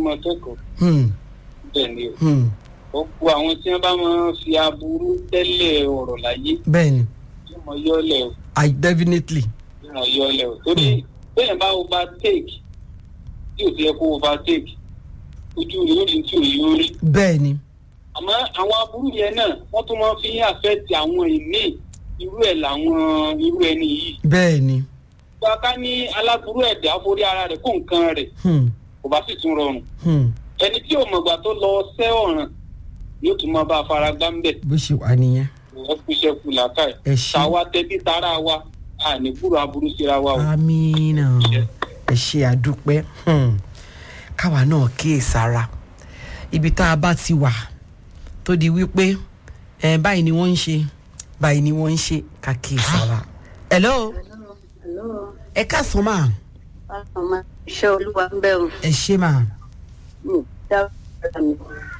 máa kẹ́kọ̀ọ́ Hmm, bẹ́ẹ̀ ni o hmm, ọ̀pọ̀ àwọn tí wọ́n bá máa ń fi aburú tẹ́lẹ̀ ọ̀rọ̀ láyé bẹ́ẹ̀ ni yóò mọ yọ́lẹ̀ o i definitely yóò mọ yọ́lẹ̀ o torí bẹ́ẹ̀ bá overtake tí ò ti yẹ kó overtake ojú rẹ̀ ó rí tí ò yóò rí bẹ́ẹ̀ ni àmọ́ àwọn aburú yẹn náà wọ́n tún máa fi ń àfẹ́tì àwọn ìmí irú ẹ̀ làwọn irú ẹni yìí bẹ́ẹ̀ ni gbàgbá ní aláburú ẹ̀dá forí ara rẹ̀ kó nǹkan rẹ̀ Hmm, kò bá sì tún rọrùn hmm, ẹni tí ò mọ̀gbà tó lọ sẹ́ ọ̀ràn yóò tún máa bá a fara gbá ń bẹ̀ bó ṣe wà nìyẹn wọ́n kú iṣẹ́ kù làákàyè ẹ ṣe tàwa tẹbí tara wa a ní gbúrò aburú síra wa o. amínà ẹ ṣe àdúpẹ́ Hmm, káwa náà kíyèsára ibi tá a bá ti wà tó di wípé ẹ báyìí ni wọ́n ń ṣe báyìí ni wọ́n ń ṣe ká kíyèsára. hello Hello. ẹ káàsán máa ọmọ iṣẹ́ olúwa ń bẹ̀rù ẹ ṣe máa mi dábàá mi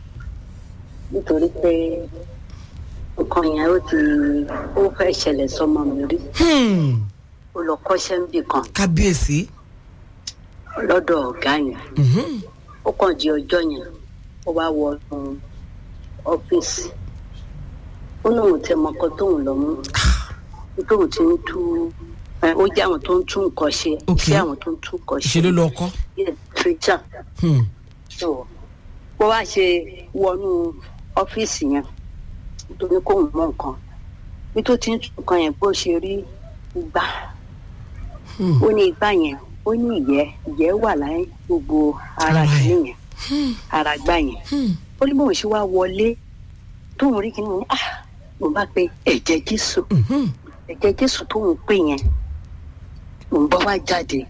nítorí pé nǹkan yẹn ó ti ó fẹ́ ṣẹlẹ̀ sọmọ mi rí Hmm, ó lọ kọ́ṣẹ́ níbì kan kábíyèsí lọ́dọ̀ ọ̀gá yẹn Mhm. ó kàn di ọjọ́ yẹn ó wá wọ inú ọ́fíìsì ó lóun tẹ mọ́kọ tóun lọ mú tóun ti ń tú ẹ, ó jẹ́ àwọn tó ń tún nǹkan ṣe Ok. iṣẹ́ àwọn tó ń tún nǹkan ṣe ṣe ló lọ kọ́ Yes, preacher. Hmm, so bó wá ṣe wọnú ọ́fíìsì yẹn tó ní kóun mọ nǹkan bí tó ti ń tún nǹkan yẹn bó ṣe rí igbá hmm, ó ní igbá yẹn ó ní ìyẹ́ ìyẹ́ wà láyé gbogbo ara Ara ẹ̀. kìíní yẹn hmm, ara gbá yẹn hmm. ó ní bóun ṣe wá wọlé tóun rí kìíní ní ah mo bá pe ẹ̀jẹ̀ jésù Mhm. ẹ̀jẹ̀ jésù tóun pè yẹn òun bá wá jáde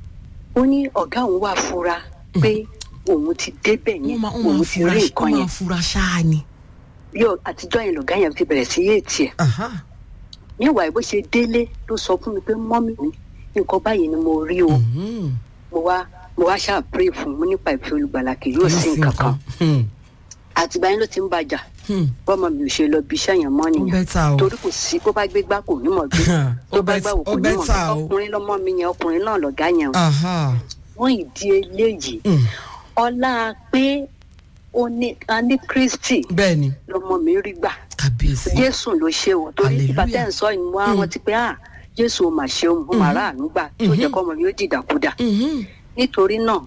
ó ní ọ̀gá òun wá fura pé òun ti débẹ̀ wọ́n yẹn máa wọ́n òun máa ti fura rí wọ́n nǹkan máa yẹn fura ṣáá ni. bí ọ- àtijọ́ yẹn lọ̀gá yẹn ti bẹ̀rẹ̀ sí yé tiẹ̀ Aha. níwàá bó ṣe délé ló sọ fún mi pé mọ́mí mi nǹkan báyìí ni mo rí o Mhm. mo wá mo wá ṣáà pray fún un nípa ìfẹ́ olùgbàlà kì yóò sí nǹkan kan Hmm, àtìgbà yẹn ló ti ń bàjà hmm. bọ́mọ mi ò ṣe lọ bí iṣẹ́ yẹn mọ́ ó nìyẹn bẹ́tà o. torí kò sí bó bá gbé gbá kò ní mọ̀ gbé ó tó bá bẹ́- gbà wò ó kò ní mọ̀ bẹ́tà gbé o. ọkùnrin lọ́mọ mi yẹn ọkùnrin náà lọ̀gá yẹn o Aha. wọ́n ìdí eléyìí Hmm. ọlá pé ó ní a ní kristi bẹ́ẹ̀ ni lọmọ mi rí gbà kábíyèsí. jésù ló ṣe o torí Hallelujah. ìgbà tẹ́ ń sọ ìmú àwọn ti pé ah jésù ò mà ṣeun ó mà ráàánú gbà tó jẹ́ Mhm. kọ́mọ yóò dìdàkudà Mhm. nítorí náà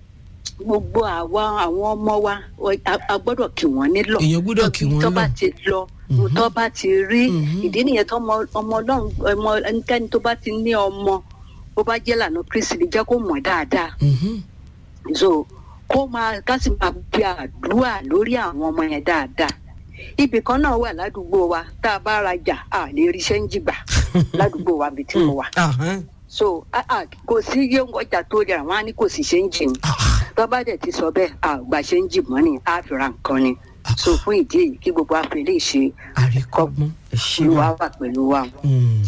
gbogbo àwa àwọn ọmọ wa ọ- a- a gbọ́dọ̀ kí wọ́n nílọ èèyàn gbọ́dọ̀ kí wọ́n tó bá lọ. ti lọ tó bá ti rí Mhm. ìdí nìyẹn tó ọmọ ọmọ ọlọ́run ọmọ ẹnikẹ́ni tó bá ti ní ọmọ bó bá jẹ́ lànà kristi lè jẹ́ kó mọ̀ dáadáa Mhm. so kó máa ká sì máa gbé àdúrà lórí àwọn ọmọ yẹn dáadáa ibì kan náà wà ládùúgbò wa tá a bá rajà a lè rí ṣẹ́ńjì gbà ládùúgbò wa bí tí mo wà Aha. so ah, ah, kò sí iye ọjà tó rẹ̀ àwọn á ní kò sí ṣẹ́ńjì ni Ah. tó bá dẹ̀ ti sọ bẹ́ẹ̀ a ò gba ṣẹ́ńjì mọ́ ni a fi ra nǹkan ni so fún ìdí èyí kí gbogbo àfẹ́ lè ṣe àríkọ́gbọ́n ẹ ṣe olúwa wá. wà pẹ̀lú wa. Hmm.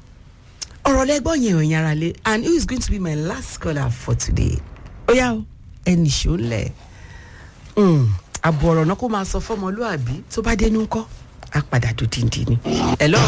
ọ̀rọ̀ lẹ́gbọ́n yẹn ò yára lé and who is going to be my last caller for today? ó yá o ẹnì ṣó ń lẹ̀. àbọ̀ ọ̀rọ̀ náà kó máa sọ fọ́mọlúàbí tó bá dénú ńkọ́ á padà dòdìndín ni. hello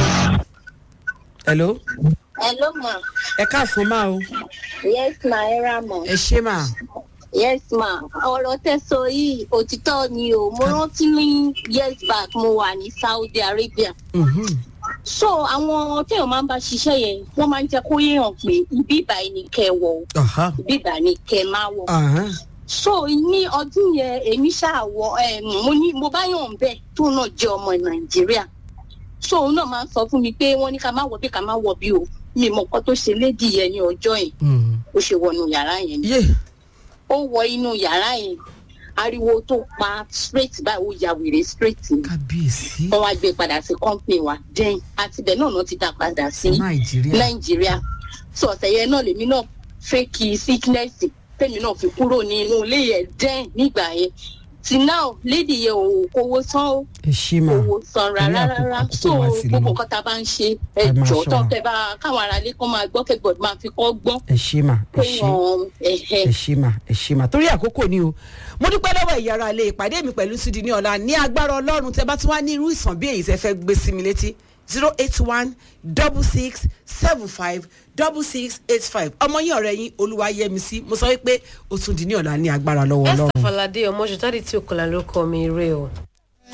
hello Hello ma. ẹ káàsán máa o Yes ma, ẹ ra mọ̀. ẹ ṣe máa. Yes ma. Ọ̀rọ̀ tẹ́ sọ yìí òtítọ́ ni o. Mo rántí ní years back mo wà ní Saudi Arabia. Mhm. So àwọn téèyàn máa ń bá ṣiṣẹ́ yẹn, wọ́n máa ń jẹ́ kó yéèyàn pé ibi ìbàyìí ni kẹ́ ẹ wọ̀ o, Aha. ibi ìbàyìí ni kẹ́ ẹ máa wọ̀. Aha. So ní ọdún yẹn èmi ṣáà wọ ẹ̀ mo ní mo bá yàn bẹ́ẹ̀ tó náà jẹ́ ọmọ Nàìjíríà. So òun náà máa ń sọ fún mi pé wọ́n ní ká má wọ̀ bí ká má wọ̀ bí o. Mi mọ̀ nǹkan tó ṣe lédi yẹn ní ọjọ́ yẹn. Hmm. Ó ṣe wọnú yàrá yẹn ni yé ó wọ inú yàrá yẹn ariwo tó pa straight báyìí ó ya wèrè straight ni kábíyèsí wọn wá gbé padà sí company wa then àtibẹ̀ náà náà ti dá padà sí nàìjíríà nàìjíríà so ọ̀sẹ̀ yẹn náà lèmi náà fake sickness tèmi náà fi kúrò ní inú ilé yẹn then nígbà yẹn ti now lady yẹn ò kówó san ó ẹ ṣe máa owó san rárá àkókò- rárá àkókò so wa sì lọ. gbogbo nǹkan tá a bá ń ṣe Ẹ máa ẹjọ́ tó ṣọ́ra. tẹ bá káwọn aráalé kan máa gbọ́ kẹ́gbọ́n máa fi kọ́ gbọ́n ẹ ṣe máa ẹ pé ṣe. wọn ẹ̀hẹ́ ẹ ṣe mà ẹ ṣe mà torí àkókò ni o mo dúpẹ́ lọ́wọ́ ìyára ilé ìpàdé mi pẹ̀lú sídi ní ọ̀la ní agbára ọlọ́run tẹ bá tún wá ní irú ìsàn bí èyí tẹ fẹ́ gbé sí mi létí zero eight one double six seven five double six eight five ọmọ yín ọ̀rẹ́ yín olúwayẹmísí mo sọ wípé ó tún di ní ọ̀la ní agbára lọ́wọ́ esther ọlọ́run. falade ọmọ ṣùtádì tí òkòlà ló kọ mi rè o.